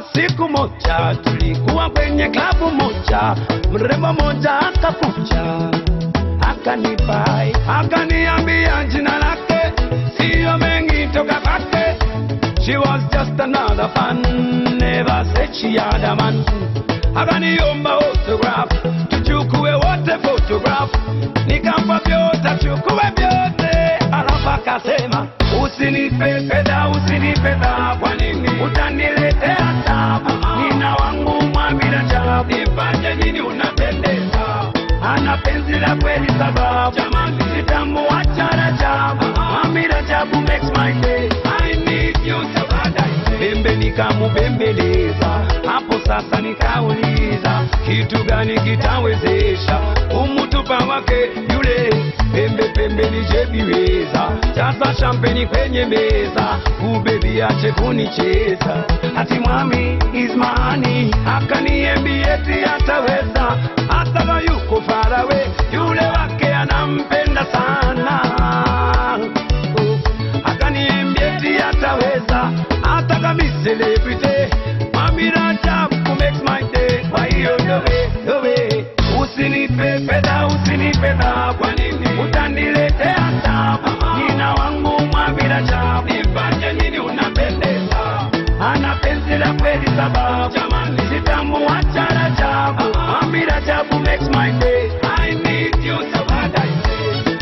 siku moja tulikuwa kwenye klabu moja, mrembo moja akakuja akanipai, akaniambia jina lake siyo mengi toka kwake. She was just another fan, never said she had a man. Akaniomba autograph, tuchukue wote photograph, nikampa vyote, achukue vyote, alafu akasema usinipe fedha, usinipe dhahabu, kwa nini utaniletea tabu? Nina wangu mwamira chabu, nifanye nini? Unapendeza, ana penzi la kweli, sababu jamani, sitamuacha Rajabu. Mwamira Rajabu makes my day, I need you so bad I say. Pembe nikamubembeleza, hapo sasa nikauliza kitu gani kitawezesha umutupa wake yule pembe pembe nijebiweza sasa shampeni kwenye meza ubebi ache kunicheza ati mwami ismani akaniambia eti ataweza hata kama yuko farawe yule wake anampenda sana Oh, akaniambia eti ataweza hata kama celebrity Mami Rajab who makes my day kwa hiyo dowe dowe usinipe fedha usinipe dhahabu kwa nini utaniletea tabu nina wangu Mami Rajab nifanye nini unapendeza ana penzi la kweli sababu jamani sitamuacha Rajabu Mami Rajab who makes my day I need you so bad I say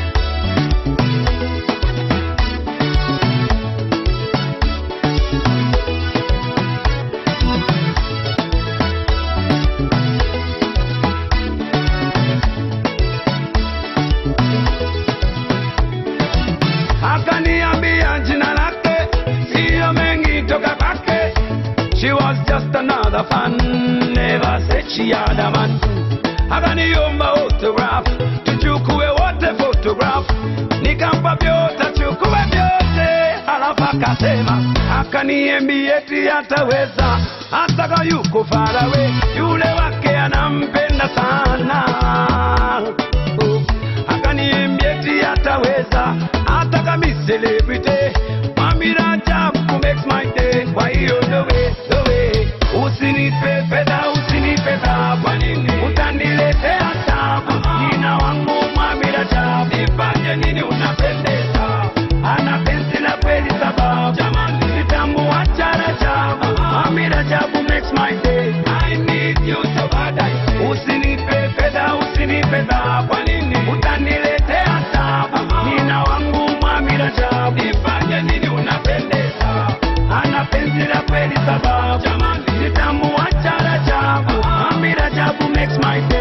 akaniambia jina lake siyo mengi toka kwake she was just another fan never said she had a man akaniomba autograph tuchukue wote photograph nikampa vyote chukue vyote alafu akasema akaniambia eti ataweza hata kama yuko farawe yule wake anampenda sana oh akaniambia eti ataweza hata kama celebrity Mami Rajab who makes my day kwa hiyo dowe dowe usinipe fedha usinipe dhahabu kwa nini utaniletea tabu nina wangu Mami Rajab nifanye nini unapendeza ana penzi la kweli sababu jamani sitamuacha Rajab Mami Rajab who makes my day I need you so bad I say usinipe fedha usinipe dhahabu kwa nini utaniletea tabu nina wangu Mami Rajab nifanye nini unapendeza ana penzi la kweli sababu jamani sitamuacha Rajab Mami Rajab who makes my day